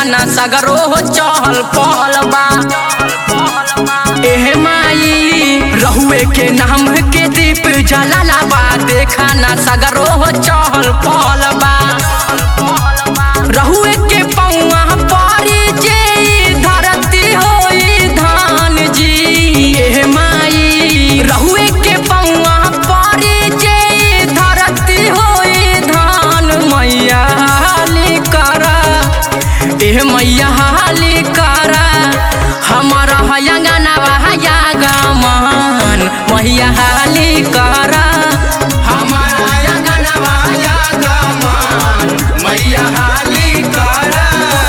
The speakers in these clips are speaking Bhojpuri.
ना सगरो हो चहल पहल बा एहे माई रहुए के नाम के दीप जलाला बा देखा ना सगरो हो चहल पहल बा रहुए के पौआ पारी जे धरती होई धान जी एहे माई रहुए के पौआ पारी जे धरती होई धान मैया हाली करा एह मैया हाली करा हमारा हयंगनवा हया गमन मैया हाली करा हमारा हयंगनवा हया गमन मैया हाली करा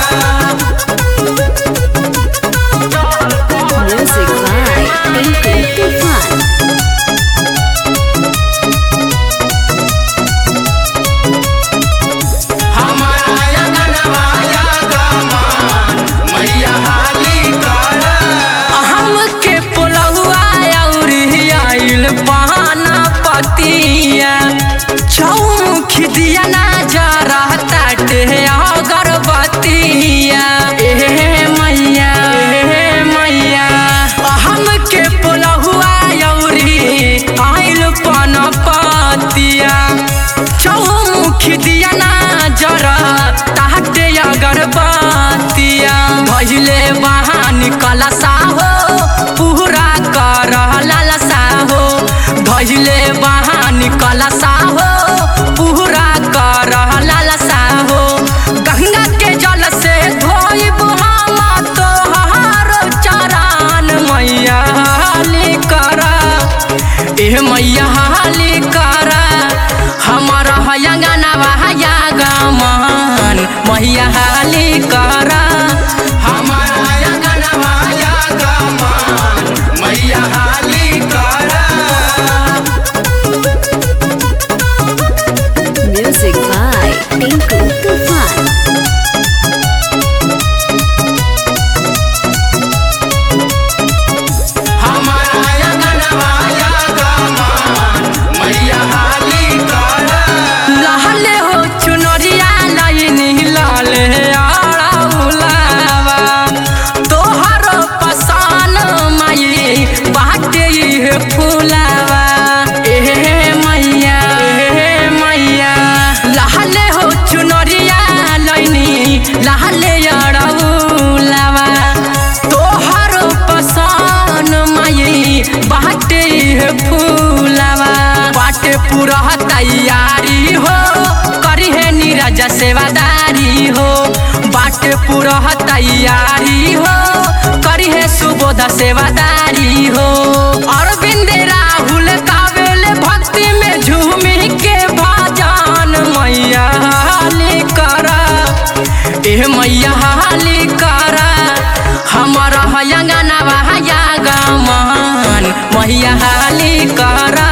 Music by Tinku Tufan. हमारा हयंगनवा हया गमन मैया हाली करा हमके पुलहुआ अउरी आइल बहाना पतिया चौमुख दिया ना जा रहता टे अगरबत्तिया ए मैया ए मैया हमके पुलहुआ अउरी आइल पन पतिया चौमुख दिया ना जरा ताटे अगरबत्तिया भइले बहान कलसा हो पूरा कर ललसा हो भइले बहान कलसा हो पूरा कर ललसा हो गंगा के जल से धोइब हम तोहार चरण मैया हाली करा एह मैया हाली करा हमारा हयंगनवा हया गमन मैया हाली करा हमारा हयंगनवा हया गमन मैया हाली करा Music by Tinku Tufan. हमारा हयंगनवा हया गमन मैया हाली करा लहले हो चुनरिया लाइनी लाले आड़ा उलावा तोहर पसान माई बाटे इहे फुलावा एहे मैया एहे मैया लहले हो चुनरिया लाइनी लहले आड़ा उलावा तोहर पसान माई बाटे इहे फुलावा बाटे पूरा तैयारी हो करी है नीरज सेवादारी हो बाटे पूरा तैयारी हो करी है सुबोध सेवादारी हो अरविंद राहुल कावेल भक्ति में झूमी के भजन मैया हाली करा एह मैया हाली करा हमारा हयंगनवा हया गमन मैया हाली करा